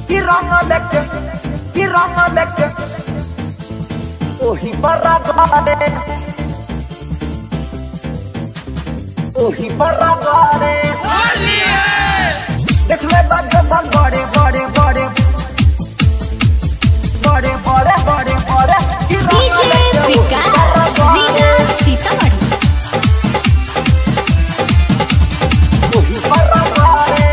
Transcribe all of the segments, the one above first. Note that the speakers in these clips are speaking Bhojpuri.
कि रंग लेके कि रंग लेके ओही पर गारे ओही पर गारे देख ले बड़े बड़े बड़े बड़े बड़े बड़े बड़े बड़े कि रंग डीजे लेके ओही विकास पर गारे। रीगा सीतामढ़ी ओही पर गारे।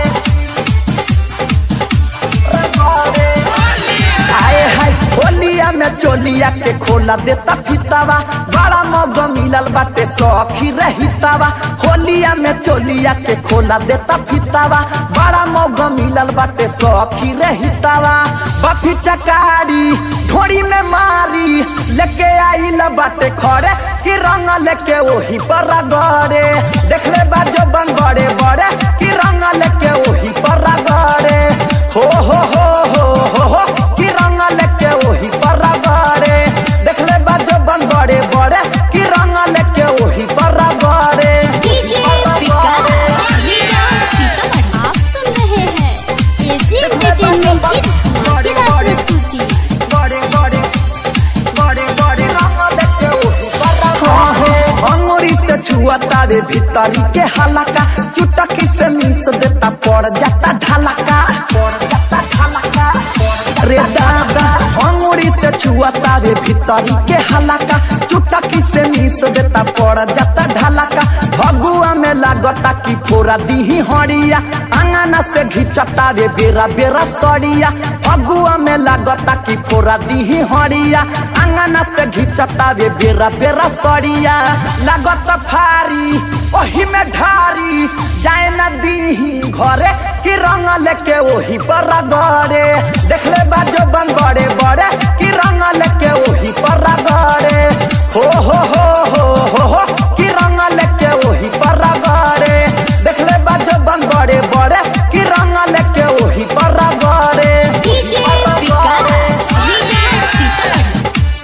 गारे। आए हाय होलिया में चोलिया के खोला देता फितावा बड़ा मौग मिलल बाटे सखी रहितावा होलिया में चोलिया के खोला देता फितावा बड़ा मौग मिलल बाटे सखी रहितावा बफी चकारी ढोरी में मारी लेके आइल बाटे खड़े कि रंग लेके ओही पर गड़े देख ले बाजो बन बड़े बड़े कि रंग लेके ओही पर गड़े हो हो हो हो हो हो कि रंग लेके ओही पर गड़े देख ले बाजो बन बड़े बड़े कि रंग लेके ओही पर गड़े डीजे विकास रीगा सीतामढ़ी आप सुन रहे हैं एजी एंटरटेनमेंट की धमाकेदार प्रस्तुति बड़े बड़े बड़े बड़े रंग लेके ओही पर गड़े अंगूरी से छुआता रे भीतरी के हलका चुटकी से मिस देता पड़ जाता ढलका पड़ जाता ढलका रे दादा अंगूरी से छुआता रे भीतरी के हलका चुटकी से मिस देता पड़ जाता ढलका भगुआ में लागता कि फोरा दीही हड़िया अंगना से घिचता रे बेरा बेरा सड़िया भगुआ में लागता कि फोरा दीही हड़िया अंगना से घिचता रे बेरा बेरा सड़िया लागत फारी ओही में ढारी जाए न दीही घरे कि रंग लेके ओही पर गड़े देख ले बाजो बन बड़े बड़े कि रंग लेके ओही पर गड़े हो हो हो हो हो हो कि रंग लेके ओही पर गड़े देख ले बाजो बन बड़े बड़े कि रंग लेके ओही पर गड़े डीजे विकास रीगा सीतामढ़ी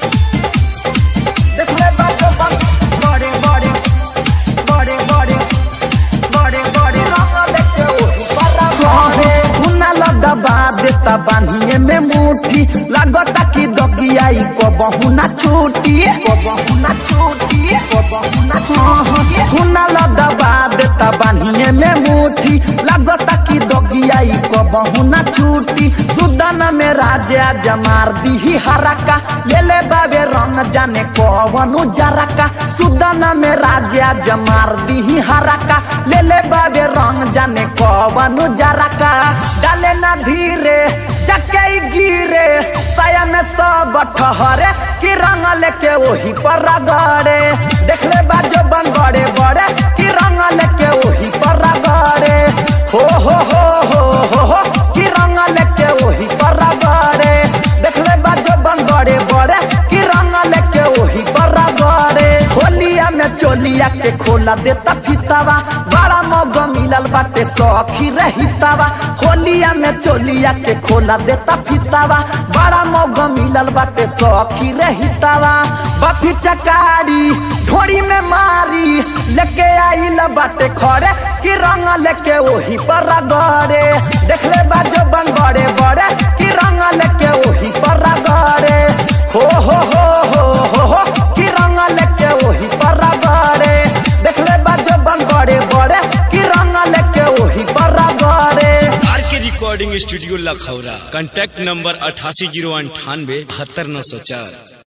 देख ले बाजो बन बड़े बड़े बड़े बड़े बड़े बड़े रंग लेके ओही पर गड़े हुना लदबा देता बांधिए में मुट्ठी लागता कि दगियाई को बहुना छूटी को बहुना छूटी को बहुना छूटी हुना लदबा देता बांधिए में मुट्ठी लागता कि दगियाई को बहुना छूटी सुदन में राजा जमार दीही हरका ले ले बाबे रंग जाने कवनु जरका सुदन में राजा जमार दीही हरका ले ले बाबे रंग जाने कवनु जरका डाले ना धीरे चके गिरे साया में सब ठहरे कि रंग लेके वही पर गड़े देख ले बाजो बन बड़े बड़े कि रंग लेके वही पर गड़े हो हो हो हो हो हो कि रंग लेके वही पर गड़े देख ले बाजो बन बड़े बड़े कि रंग लेके वही पर गड़े होलिया में चोलिया के खोला देता फितावा बड़ा मौग मिलल बाटे सखी रहितावा होलिया में चोलिया के खोला देता फितावा बड़ा मौग मिलल बाटे सखी रहितावा बफी चकारी ढोरी में मारी लेके आइल बाटे खड़े कि रंग लेके ओही पर गड़े देख ले बाजो बन बड़े बड़े कि रंग लेके ओही पर गड़े हो हो हो हो हो हो कि रंग लेके ओही पर गड़े देख ले बाजो बन बड़े बड़े कि रंग लेके ओही पर गड़े R K recording studio Lakhaura contact number अठासी जीरो अंठानवे बहत्तर नौ सौ चार